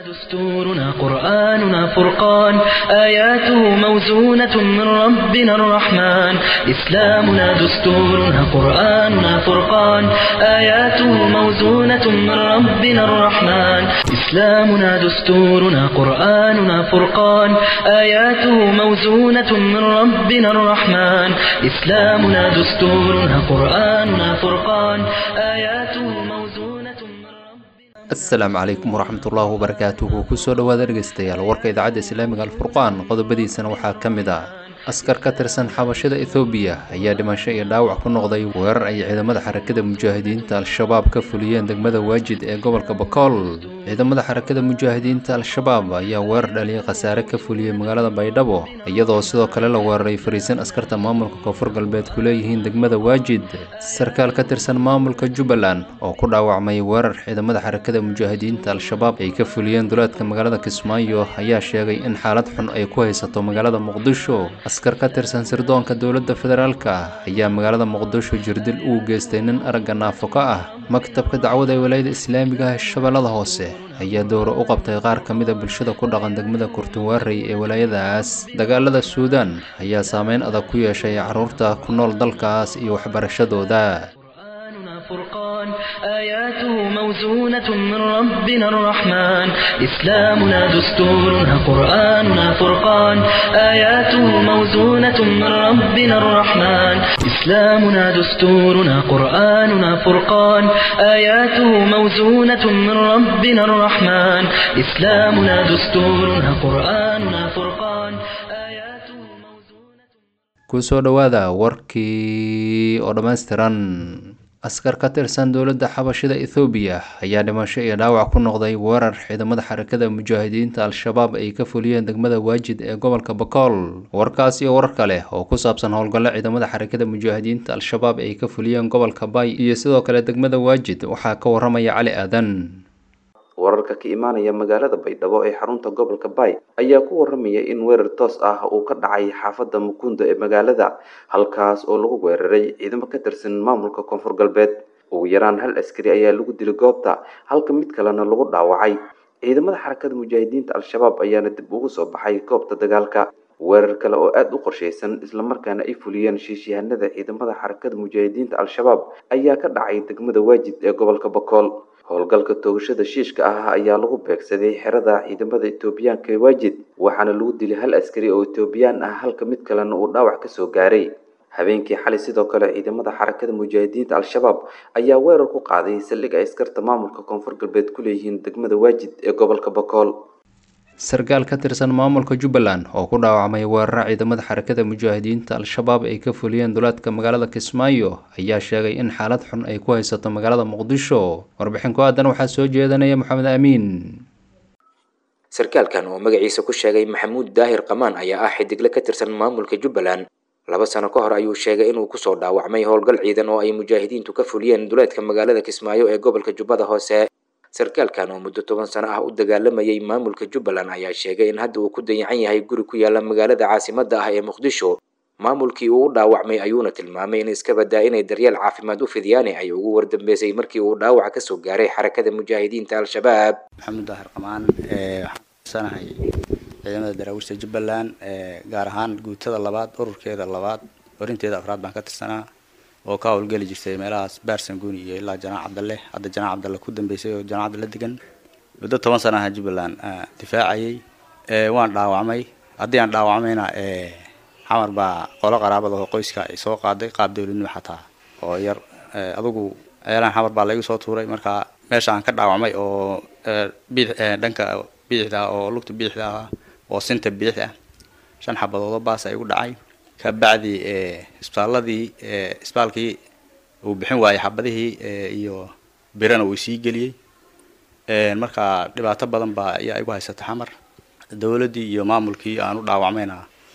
دستورنا قرآننا فرقان آياته موزونة من ربنا الرحمن إسلامنا دستورنا قرآننا فرقان آياته موزونة من ربنا الرحمن إسلامنا دستورنا قرآننا فرقان آياته موزونة من ربنا الرحمن إسلامنا دستورنا قرآننا فرقان آياته موزونة من ربنا asalaamu calaykum waraxmatullaahi wabarakaatuhu kusoo dhowaada dhegeystayaal warka idaacadda islaamiga alfurqaan qodobadiisana waxaa ka mid ah askar ka tirsan xabashada ethoobiya ayaa dhimasho iyo dhaawac ku noqday weerar ay ciidamada xarakada mujaahidiinta al-shabaab ka fuliyeen degmada waajid ee gobolka bakool ciidamada xarakada mujaahidiinta al-shabaab ayaa weerar dhaliyay khasaare ka fuliyey magaalada baydhabo iyadoo sidoo kale la weeraray fariisan askarta maamulka koonfur galbeed ku leeyihiin degmada waajid sarkaal ka tirsan maamulka jubbaland oo ku dhaawacmay weerar ciidamada xarakada mujaahidiinta al-shabaab ay ka fuliyeen duleedka magaalada kismaayo ayaa sheegay in xaalad xun ay ku haysato magaalada muqdisho askar ka tirsan sirdoonka dowladda federaalka ayaa magaalada muqdisho jirdil uu geystay nin aragga naafo ka ah maktabka dacwada ee walaayada islaamiga ah shabeellada hoose ayaa dowra u qabtay qaar ka mida bulshada ku dhaqan degmada kurtunwaarey ee walaayadaas dagaalada suudaan ayaa saameyn adag ku yeeshay carruurta ku nool dalkaas iyo waxbarashadooda قرآننا فرقان آياته موزونة من ربنا الرحمن إسلامنا دستورنا قرآننا فرقان آياته موزونة من ربنا الرحمن إسلامنا دستورنا قرآننا فرقان آياته موزونة من ربنا الرحمن إسلامنا دستورنا قرآننا فرقان آياته موزونة kusoo dhowaada warkii oo dhammaystiran askar ka tirsan dowladda xabashida ethoobiya ayaa dhimasho iyo dhaawac ku noqday weerar ciidamada xarakada mujaahidiinta al-shabaab ay ka fuliyeen degmada waajid ee gobolka bakool warkaas iyo warar kale oo ku saabsan howlgallo ciidamada xarakada mujaahidiinta al-shabaab ay ka fuliyeen gobolka bay iyo sidoo kale degmada waajid waxaa ka waramaya cali aadan wararka ka imaanaya magaalada baydhabo ee xarunta gobolka bay ayaa ku waramaya in weerar toos ah uu ka dhacay xaafadda mukunda ee magaalada halkaas oo lagu weeraray ciidamo ka tirsan maamulka koonfur galbeed ugu yaraan hal askari ayaa lagu dilay goobta halka mid kalena lagu dhaawacay ciidamada xarakada mujaahidiinta al-shabaab ayaana dib ugu soo baxay goobta dagaalka weerar kale oo aada u qorshaysan islamarkaana ay fuliyeen shiishihanada ciidamada xarakada mujaahidiinta al-shabaab ayaa ka dhacay degmada waajid ee gobolka bakool howlgalka toogashada shiishka ah ayaa lagu beegsaday xerada ciidamada etoobiyaanka ee waajid waxaana lagu dilay hal askari oo etoobiyaan ah halka mid kalena uu dhaawac kasoo gaaray habeenkii xalay sidoo kale ciidamada xarakada mujaahidiinta al-shabaab ayaa weerar ku qaaday saldhig ay askarta maamulka koonfur galbeed ku leeyihiin degmada waajid ee gobolka bakool sarkaal ka tirsan maamulka jubbaland oo ku dhaawacmay weeraro ciidamada xarakada mujaahidiinta al-shabaab ay ka fuliyeen duleedka magaalada kismaayo ayaa sheegay in xaalad xun ay ku haysato magaalada muqdisho warbixin ku aadan waxaa soo jeedanaya maxamed amiin sarkaalkan oo magaciisa ku sheegay maxamuud daahir qamaan ayaa ah xidigle ka tirsan maamulka jubbaland laba sano ka hor ayuu sheegay inuu kusoo dhaawacmay howlgal ciidan oo ay mujaahidiintu ka fuliyeen duleedka magaalada kismaayo ee gobolka jubbada hoose sarkaalkan oo muddo toban sano ah u dagaalamayay maamulka jubbaland ayaa sheegay in hadda uu ku dayacan yahay guri ku yaala magaalada caasimadda ah ee muqdisho maamulkii uu u dhaawacmay ayuuna tilmaamay in iska badaa inay daryeel caafimaad u fidiyaane ay ugu wardambeysay markii uu dhaawac kasoo gaaray xarakada mujaahidiinta al-shabaab maxamuud daahir qamaan waxaan kursanahay ciidamada daraawiishta jubbaland gaar ahaan guutada labaad ururkeeda labaad orinteeda afraad baan ka tirsanaa oo ka howlgeli jirtay meelahaas baarsanguuni iyo ilaa janaac cabdalle hadda janaac cabdalle ku dambeysay oo janaac cabdalle degan muddo toban sana aha jubbaland difaacayay waan dhaawacmay haddii aan dhaawacmayna xamar baa qolo qaraabada oo qoyska ay soo qaaday qaab dowladnimo xataa oo yar adugu ceelaan xamar baa laigu soo tuuray marka meesha aan ka dhaawacmay oo dhanka bidixda oo lugta bidixda ah oo sinta bidix ah shan xabadoodoo baas ay igu dhacay kabacdi isbitaaladii isbitaalkii uu bixin waayey xabadihii iyo birana uu sii geliyey marka dhibaato badan baa ayaa igu haysata xamar dowladdii iyo maamulkii aan u dhaawacmayna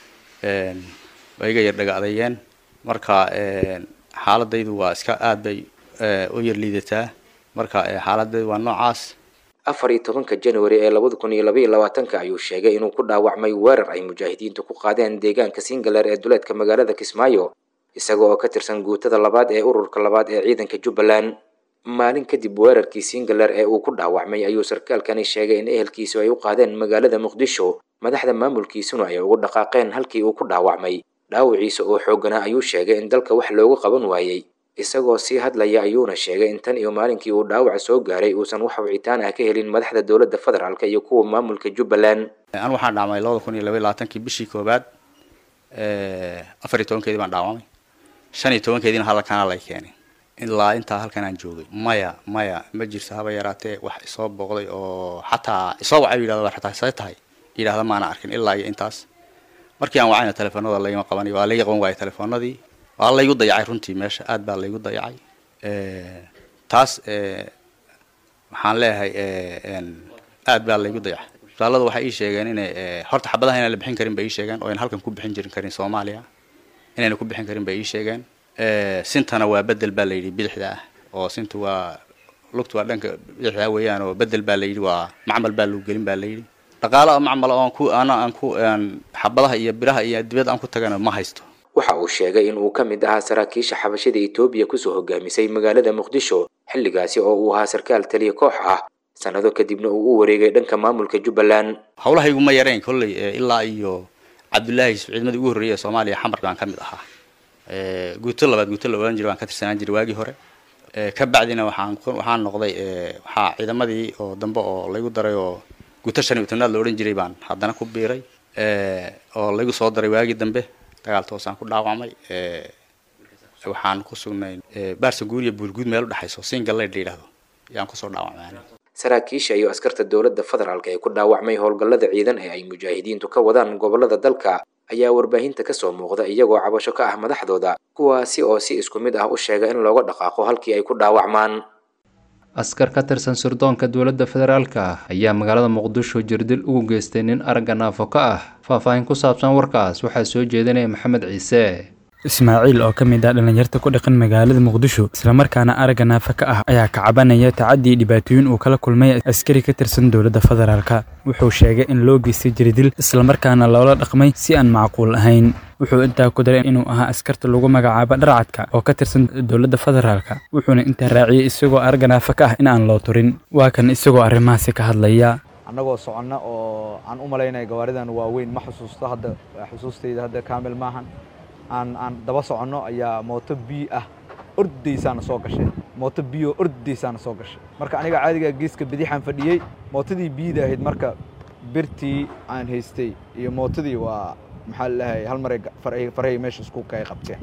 way iga yar dhaga adeeyeen marka xaaladaydu waa iska aad bay u yar liidataa marka xaaladaydu waa noocaas afar iyo tobanka january ee labada kun iyo laba iyo labaatanka ayuu sheegay inuu ku dhaawacmay weerar ay mujaahidiintu ku qaadeen deegaanka singaleer ee duleedka magaalada kismaayo isaga oo ka tirsan guutada labaad ee ururka labaad ee ciidanka jubbaland maalin kadib weerarkii singaler ee uu ku dhaawacmay ayuu sarkaalkani sheegay in ehelkiisu ay u qaadeen magaalada muqdisho madaxda maamulkiisuna ay ugu dhaqaaqeen halkii uu ku dhaawacmay dhaawiciisa oo xooganaa ayuu sheegay in dalka wax loogu qaban waayey isagoo sii hadlaya ayuuna sheegay in tan iyo maalinkii uu dhaawaca soo gaaray uusan wax wicitaan ah ka helin madaxda dowladda federaalk iyo kuwa maamulka jubbaland an waxaan dhaawamay labada kun iyo labaiy labaatankii bishii koobaad afar iyo tobankeedii baan dhaawamay shan iyo tobankeediina hadalkaana lay keenay ilaa intaa halkan aan joogay maya maya ma jirto haba yaraatee wax isoo booqday oo xataa isoo wacay yidhahda xataa see tahay yidhahda maana arkin ilaa iyo intaas markii aan wacayna telefoonada laygama qabanay waa layga qaban waayay telefoonadii waa laygu dayacay runtii meesha aad baa laygu dayacay taas waxaan leeyahay aad baa laygu dayacay isbitaallada waxay ii sheegeen inay horta xabadaha inaan la bixin karin bay ii sheegeen oo ayna halkan ku bixin jirin karin soomaaliya inayna ku bixin karin bay ii sheegeen sintana waa bedel baa layidhi bidixda ah oo sinta waa lugta waa dhanka bidixda weeyaan oo bedel baa layidhi waa macmal baa lagu gelin baa layidhi dhaqaala macmal oo aan ku ana aan ku xabadaha iyo biraha iyo dibad aan ku tagana ma haysto waxa uu sheegay in uu ka mid ahaa saraakiisha xabashada etoobiya kusoo hogaamisay magaalada muqdisho xilligaasi oo uu ahaa sarkaal taliya koox ah sanado kadibna uu u wareegay dhanka maamulka jubbaland hawlahaygu ma yarayn kolley ilaa iyo cabdullaahi ciidamadii ugu horreeyay ee soomaaliya xamar baan ka mid ahaa guuto labaad guuto la ohan jiray waan ka tirsanaan jiray waagii hore ka bacdina waxaan waxaan noqday waxaa ciidamadii oo dambe oo laygu daray oo guuto shan iyo tobnaad la odhan jiray baan haddana ku biiray oo laygu soo daray waagii dambe dagaal toosaan ku dhaawacmay waxaan ku sugnay baarsa guuriya buurguud meel udhexayso singaleyd la yidhahdo yaan kusoo dhaawacmay saraakiisha iyo askarta dowladda federaalk ee ku dhaawacmay howlgallada ciidan ee ay mujaahidiintu ka wadaan gobollada dalka ayaa warbaahinta kasoo muuqda iyagoo cabasho ka ah madaxdooda kuwaasi oo si isku mid ah u sheega in looga dhaqaaqo halkii ay ku dhaawacmaan askar ka tirsan sirdoonka dowladda federaalka ayaa magaalada muqdisho jirdil ugu geystay nin aragga naafo ka ah faahfaahin ku saabsan warkaas waxaa soo jeedinaya maxamed ciise ismaaciil oo ka mid ah dhallinyarta ku dhaqan magaalada muqdisho islamarkaana aragga naafa ka ah ayaa ka cabanaya tacadii dhibaatooyin uu kala kulmay askari ka tirsan dowladda federaalka wuxuu sheegay in loo geystay jirdil islamarkaana loola dhaqmay si aan macquul ahayn wuxuu intaa ku daray inuu ahaa askarta lagu magacaabo dharcadka oo ka tirsan dowladda federaalka wuxuuna intaa raaciyey isagoo aragga naafa ka ah in aan loo turin waa kan isagoo arrimahaasi ka hadlaya annagoo soconna oo aan u malaynaya gawaaridan waaweyn ma xusuusto hadda xusuustayda hadda kaamil maahan aan aan daba soconno ayaa mooto biyo ah ordaysaana soo gashay mooto biyo ordaysaana soo gashay marka aniga caadigaa geeska bidixaan fadhiyey mootadii biyida ahayd marka birtii aan haystay iyo mootadii waa maxaa lalahay hal maray farahii meesha isku kay qabteen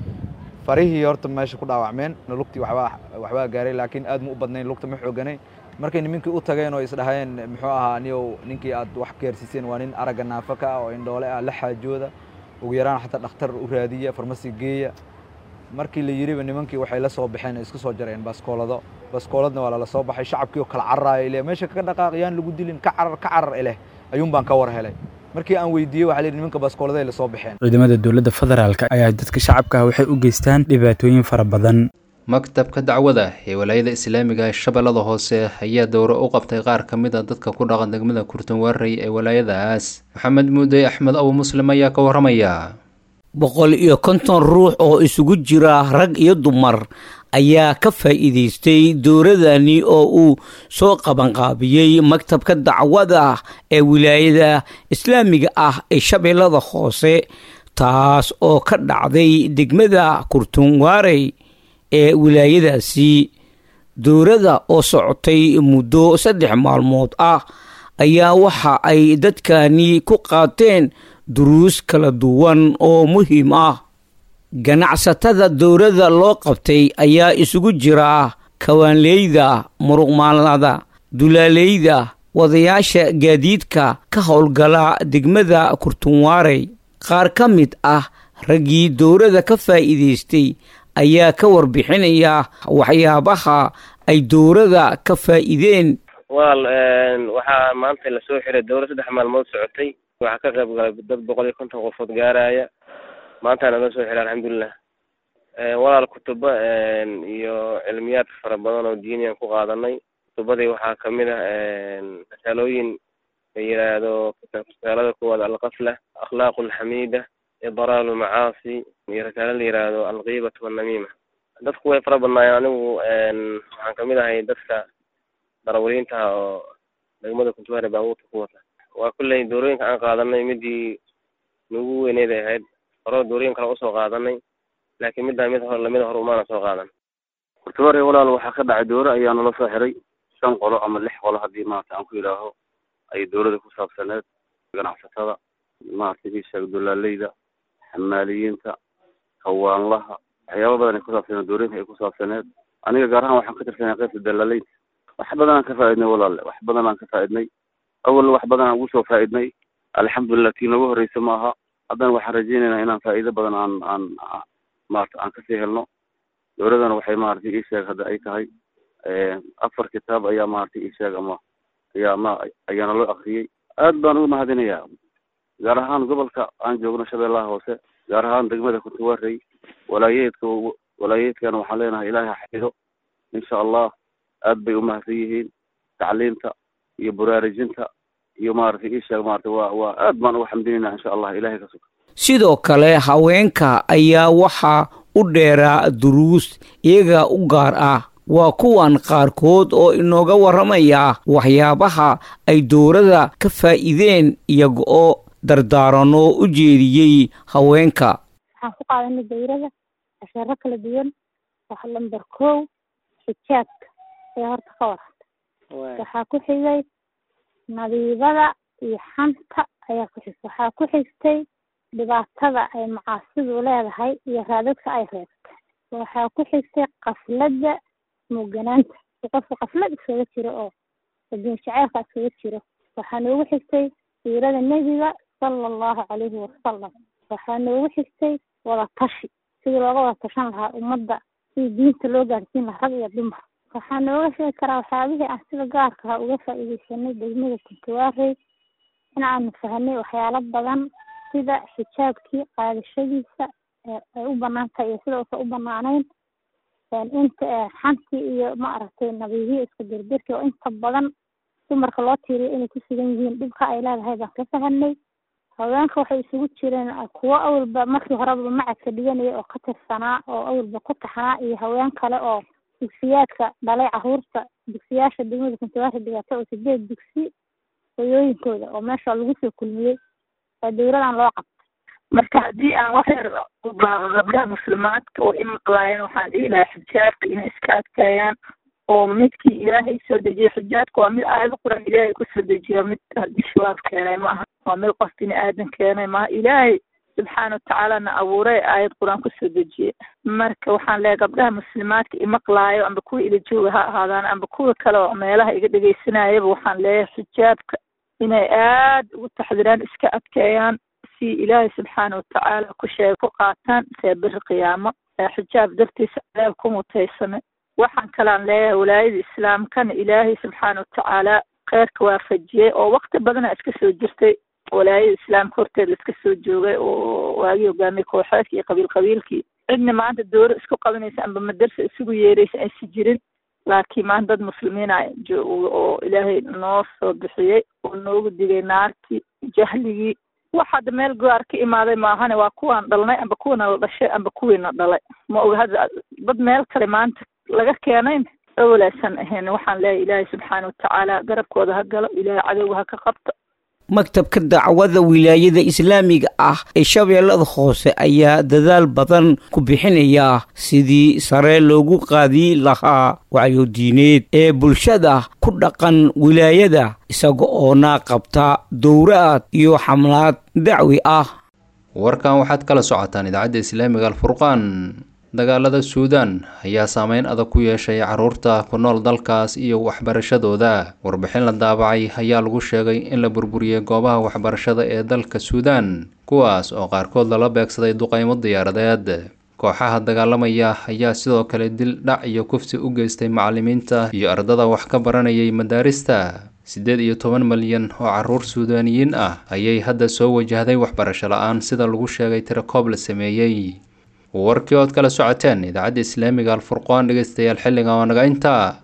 farihii horta meesha ku dhaawacmeen lugtii waxbaa waxbaa gaaray laakiin aad ma u badnayn lugta ma xooganayn markay nimankii u tageen oo isdhaheen muxuu ahaa niyow ninkii aad wax gaarsiiseen waa nin aragga naafa ka ah oo indhoole ah la xaajooda ugu yaraan xataa dhakhtar u raadiya farmasi geeya markii la yidhiba nimankii waxay la soo baxeen isku soo jareen baskoolado baskooladna waa lala soo baxay shacabkii oo kala cararaaya ileh meesha kaga dhaqaaq yaan lagu dilin ka carar ka carar ileh ayuun baan ka war helay markii aan weydiiyey waxaa layidhi nimanka baskooladay la soo baxeen ciidamada dowladda federaalka ayaa dadka shacabka ah waxay u geystaan dhibaatooyin fara badan maktabka dacwada ee walaayada islaamiga ee shabeellada hoose ayaa dowro u qabtay qaar ka mid a dadka ku dhaqan degmada kurtunwaarey ee walaayadaas maxamed muudey axmed abu muslim ayaa ka warramaya boqol iyo konton ruux oo isugu jira rag iyo dumar ayaa ka faa'iidaystay dowradani oo uu soo qabanqaabiyey maktabka dacwada ee wilaayada islaamiga ah ee shabeellada hoose taas oo ka dhacday degmada kurtunwaarey ee wilaayadaasi dowladda oo socotay muddo saddex maalmood ah ayaa waxa ay dadkani ku qaateen duruus kala duwan oo muhiim ah ganacsatada dowladda loo qabtay ayaa isugu jira kawaanleyda muruqmaalada dulaaleyda wadayaasha gaadiidka ka howlgala degmada kurtunwaarey qaar ka mid ah raggii dowladda ka faa'iidaystay ayaa ka warbixinaya waxyaabaha ay dowladda ka faa'iideen walaal waxaa maanta lasoo xiray dowlad saddex maalmood socotay waxaa ka qayb galay dad boqol iyo konton qofood gaaraya maantaana loo soo xiray alxamdulilah walaal kutubo iyo cilmiyaad fara badan oo diiniyan ku qaadanay kutubadii waxaa kamid ah risaalooyin la yiraahdo risaalada koowaad alqafla akhlaaqu alxamiida idraalu macaasi iyo risaalo la yiraahdo alqiibatu wannamiima dadku way fara badnaayeen anigu waxaan kamid ahay dadka darawaliintaha oo degmada kuntuwaare baabuurta ku wata waa kulley doorooyinka aan qaadanay midii nagu weyneyd ay ahayd hore doorooyin kale usoo qaadanay laakiin middaa mid hore lamida hore umaana soo qaadan kuntuwaare walaal waxaa ka dhacay dooro ayaa nala soo xiray shan qolo ama lix qolo haddii maarata aan ku yidhaaho ay dowladda ku saabsaneed ganacsatada maaragtay ii sheeg dolaaleyda xamaaliyiinta hawaanlaha waxyaaba badan ay ku saabsaneed doorooyinka ay ku saabsaneed aniga gaar ahaan waxaan ka tirsanay qaybta dalaaleynta wax badan aan ka faaidnay walaale wax badan aan ka faaidnay awalna wax badan aan ugu soo faaidnay alxamdulilah tii noogu horeysa ma aha haddana waxaan rajeynaynaa inaan faa'iido badan aan aan maarata aan kasii helno dowladana waxay maaragtay ii sheeg hadda ay tahay afar kitaab ayaa maaragtay ii sheeg ama ayaa ma ayaana loo akriyey aad baan ugu mahadinayaa gaar ahaan gobolka aan joogno shabeellaha hoose gaar ahaan degmada kuntuwarey walaayeedka walaayeedkana waxaan leenahay ilaahay ha xafido insha allah aad bay umahadsan yihiin tacliimta iyo baraarujinta iyo maaragtay ii sheeg maaragtay waa waa aad baan ugu xamdinaynaa insha allah ilahay ka suga sidoo kale haweenka ayaa waxaa u dheeraa duruus iyaga u gaar ah waa kuwan qaarkood oo inooga warramaya waxyaabaha ay dowladda ka faa'iideen iyaga oo dardaaranoo u jeediyey haweenka waxaan ku qaadanay dawrada casheero kala duwan waxa lamber kow xijaabka ee horta ka waranta waxaa ku xigay nadiibada iyo xanta ayaa ku xigtay waxaa ku xigtay dhibaatada ay macaasidu leedahay iyo raadadka ay reebtay waxaa ku xigtay qafladda muuganaanta qofka qaflad iskaga jiro oo adduun jaceylka iskaga jiro waxaa noogu xigtay siirada nebiga sala allahu calayhi wasalam waxaa noogu xigtay wada tashi sidii looga wada tashan lahaa ummadda sidii diinta loo gaarsiin lahaa rag iyo dumar waxaa nooga sheegi karaa waxyaabihii aan sida gaarka ah uga faa'iideysanay degmada kuntuwaarey in aanu fahanay waxyaalo badan sida xijaabkii qaadashadiisa ay u banaan tahay iyo sida uusan u banaanayn inta xantii iyo maaragtay nadiihiyo isku dirdirkii oo inta badan dumarka loo tiiriyo inay ku sugan yihiin dhibka ay leedahay baan ka fahanay haweenka waxay isugu jireen kuwo awalba markii horeba macadka dhiganaya oo ka tirsanaa oo awalba ku taxnaa iyo haween kale oo dugsiyaadka dhalay caruurta dugsiyaasha degmada kuntuwaasha dhigata oo sideed dugsi hoyooyinkooda oo meesha lagu soo kulmiyey waa dowladan loo qabtay marka haddii aan wax yar u baaqo gabdhaha muslimaadka oo imaqlaayeen waxaan dhihi lahaa xijaabka inay iska adkeeyaan oo midkii ilaahay soo dejiyay xijaabka waa mid aayado quran ilaahay kusoo dejiya mid shabaab keenay maaha waa mid qof bini aadan keenay maaha ilaahay subxaana watacaalana abuuray aayad qur-aan kusoo dejiyay marka waxaan leeyahay gabdhaha muslimaadka imaqlaayo amba kuwa ila jooga ha ahaadaan amba kuwa kale oo meelaha iga dhegeysanayaba waxaan leeyahay xijaabka inay aad ugu taxdiraan iska adkeeyaan si ilaahay subxaana watacaala ku sheega ku qaataan see biri qiyaamo xijaab dartiisa cadaab ku mutaysanay waxaan kalaan leeyahay walaayada islaamkana ilaahay subxaana watacaala kheyrka waafajiyey oo wakti badana iska soo jirtay walaayada islaamka horteeda iska soo joogay oo waagii hogaamiyey kooxeedkii iyo qabiil qabiilkii cidna maanta dooro isku qabanaysa amba madarsa isugu yeeraysa aysa jirin laakiin maanta dad muslimiina jooga oo ilaahay noo soo bixiyey oo noogu digay naartii jahligii wax hadda meel gaar ka imaaday maahane waa kuwaan dhalnay amba kuwana la dhashay amba kuwiina dhalay ma oga hadda dad meel kale maanta laga keenayn awalaasan ahayn waxaan leeyahay ilaahay subxaana watacaala garabkooda ha galo ilaahay cadowga ha ka qabto maktabka dacwada wilaayada islaamiga ah ee shabeellada hoose ayaa dadaal badan ku bixinaya sidii sare loogu qaadi lahaa wacyo diineed ee bulshada ku dhaqan wilaayada isaga oona qabta dowraad iyo xamlaad dacwi ah warkan waxaad kala socotaan idaacadda islaamiga alfurqaan dagaalada suudaan ayaa saameyn adag ku yeeshay caruurta ku nool dalkaas iyo waxbarashadooda warbixin la daabacay ayaa lagu sheegay in la burburiyey goobaha waxbarashada ee dalka suudaan kuwaas oo qaarkood lala beegsaday duqeymo diyaaradeed kooxaha dagaalamaya ayaa sidoo kale dil dhac iyo kufsi u geystay macalimiinta iyo ardada wax ka baranayay madaarista siddeed iyo toban malyan oo caruur suudaaniyiin ah ayay hadda soo wajahday waxbarasho la-aan sida lagu sheegay tirakoob la sameeyey warkii ood kala socoteen idaacadda islaamiga alfurqaan dhegeystayaal xilliga oo naga intaa